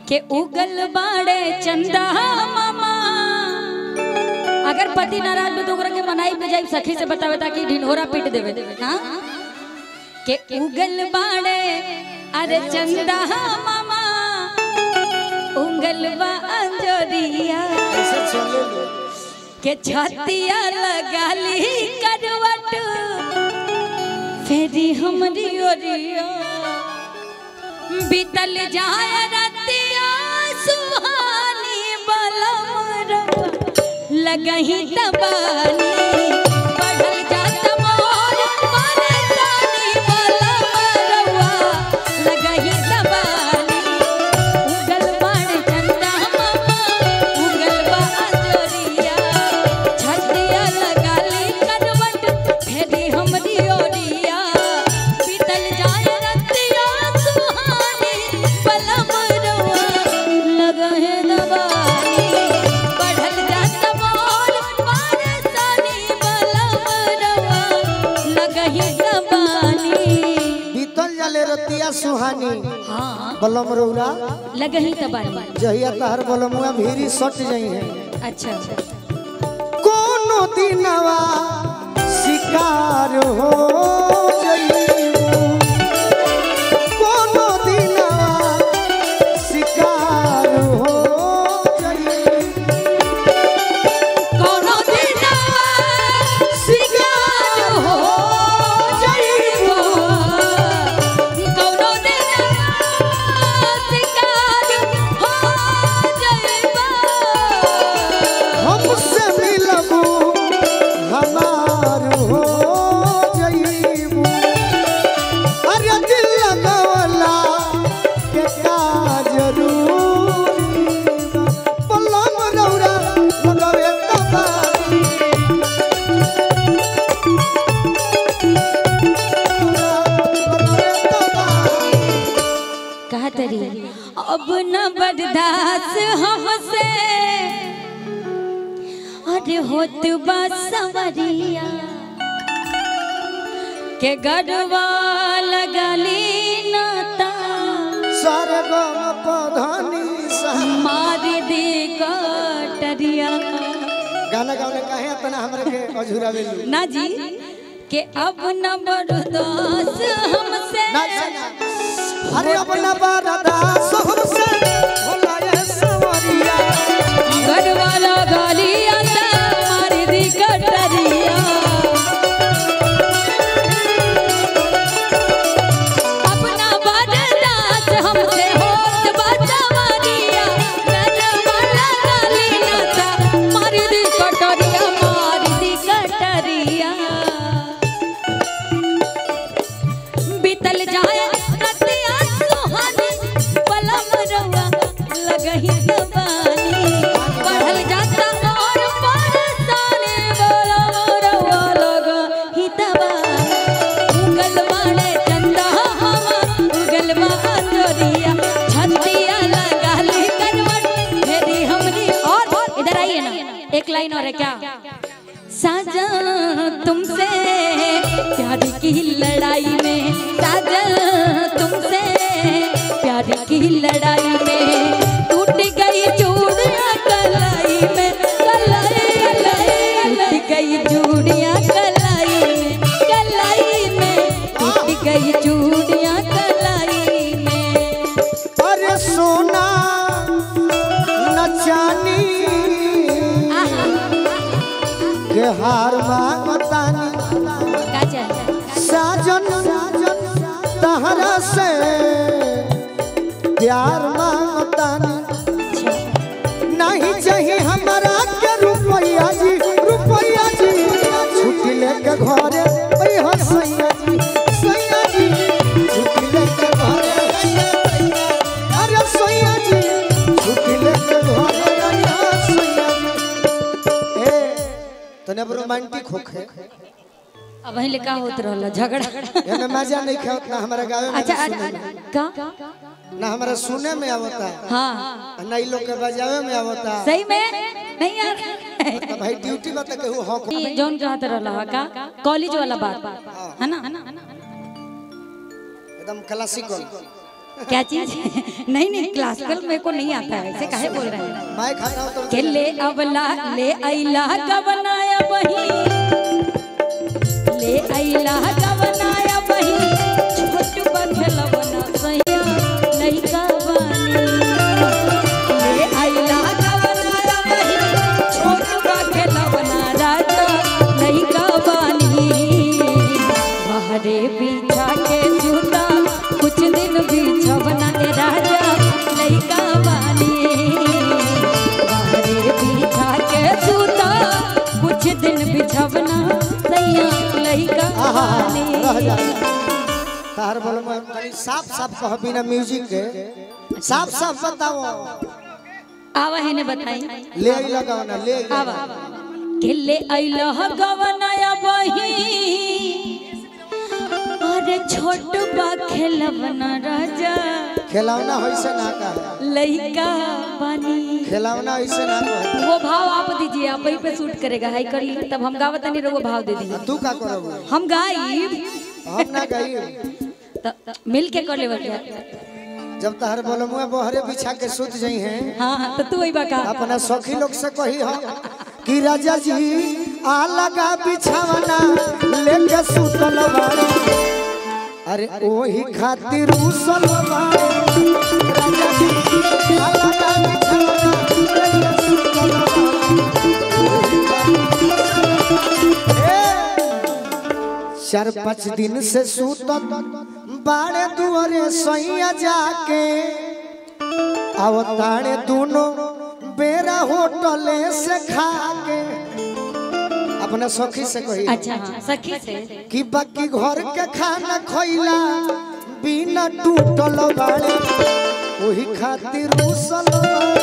के उगल बाड़े चंदा मामा अगर पति नाराज हो तो ओकरा के मनाई पे जाई सखी से बतावे ताकि ढिंढोरा पीट देवे हां के उगल बाड़े अरे चंदा मामा उगल बा अंजोरिया ऐसे चले लो के छतिया लगाली करवट फेरी हमरी ओरिया बीतल जाए रतिया सुहानी बलमरवा लगही तबानी बढ़ल जात मोर परेशानी बलमरवा लगही तबानी उगल बाण चंदा मामा उगल बा अंजोरिया छतिया लगाली करवट फेरी हमरी ओरिया बीतल जाए रतिया सुहानी बलमरवा लगहे दबानी बढ़ल जात मोर परेशानी बलमरवा लगही दबानी बीतल जाले रतिया सुहानी हाँ बलम रौरा लगही दबानी जहिया तहर बलमुआ भीरी सट जाई है अच्छा कोनो दिनवा शिकार हो जइबू कोनो दिनवा शिकार हो जइबू कोनो दिन शिकार हो जाइबो कोनो दिन शिकार हो जाइबो हमसे मिलबू हमार हो जइबू अरे दिल लगवला के का जरूरी बा। बलम रौरा लगवे तबारी लगवे तबारी कहा तरी अब न बर्दाश्त हमसे अरे होत बा सवरिया के गरवा लगली नाता सरगम पधनी सा मार दे कटरिया गाना गाने काहे अपना हमरा के अझुरा बेलू ना जी के अब न बर्दाश्त हमसे ना ना अरे अपना बारादा हमसे भोला ये सवरिया गरवा लगली आता मार दे कटरिया अपना बर्दाश्त हमसे होत बा सवरिया गरवा लगली नाता मार दे कटरिया मार दे कटरिया बीतल जाए रतिया सुहानी पलम रवा लगही दबानी बढ़ल जाता और परेशानी बलम रवा लगही दबानी उगल बाड़े चंदा हवा उगल बा अंजोरिया छतिया लगाली करवट मेरी हमरी और इधर आइए ना एक लाइन और है क्या साजा तुमसे प्यार की लड़ाई में साजा तुमसे प्यार की लड़ाई में टूट गई चूड़ियां कलाई में कलाई टूट गई चूड़ियां कलाई में कलाई में टूट गई चूड़ियां कलाई में अरे सोना न चानी आहा के हार मांगतानी का चाहिए साजन तहरा से प्यार मांगतानी नहीं चाहिए हमारा के रुपया जी रुपया जी छुट्टी लेके घरे ओए हो सैया जी सैया जी छुट्टी लेके घरे अरे सैया जी छुट्टी लेके घरे अरे सैया जी ए तने अब रोमांटिक होखे अब वहीं लिखा होत रहला झगड़ा एमे मजा नहीं खावत ना हमारा गावे में अच्छा ना अच्छा, सुने में। अच्छा, का ना हमारा सुने में आवता हाँ ना इ लोग के बजावे में आवता सही में नहीं यार तो भाई ड्यूटी में तो केहू हक ये जौन कहत रहला हा का कॉलेज वाला बात है ना एकदम क्लासिकल क्या चीज नहीं नहीं क्लासिकल मेरे को नहीं आता है ऐसे काहे बोल रहे हैं मैं खाता हूँ तो के ले अवला ले अइला गवनाया बही ले अइला गवनाया बही छोट बखलवना सैया नहीं कवानी ले अइला गवनाया बही छोट बखलवना राजा नहीं कवानी बाहरे बिछा के जूता कुछ दिन बिछवना ए राजा नहीं कवानी बाहरे बिछा के जूता कुछ दिन बिछवना सैया लइका आहा, रह बानी जा तार बोल में तनी साफ साफ कह बिना म्यूजिक के साफ साफ बताओ आवा है ने बताई ले आई लगाओ ना ले आई आवा किले अइलह गवनाया बही अरे छोट बा खेलवना राजा खिलौना होइसे ना का लइका बानी खिलौना ऐसे ना कह वो भाव आप दीजिए आप वही पे शूट करेगा हाई करी तब हम गावत नहीं रहो भाव दे दीजिए तू का करब हम गाइब हम ना गई त- मिल के कर लेवल क्या जब तहर बोलमुआ बहरे बिछा के सुत जाई हैं हाँ हाँ तो तू वही बका अपना सखी लोग से कही हो कि राजा जी आ लगा बिछावना लेके सुतल बाड़े अरे ओही खातिर उसल बाड़े राजा जी आ लगा बिछावना लेके सुतल बाड़े। ए, चार पाँच दिन से सुतत बाड़े दुआरे सैया जाके अवतारे दोनों बेरा होटले से खा के अपना सखी से कही अच्छा हाँ सखी से कि बाकी घर के खाना खइला बिना टूटल बाड़े वही खातिर उसल बाड़े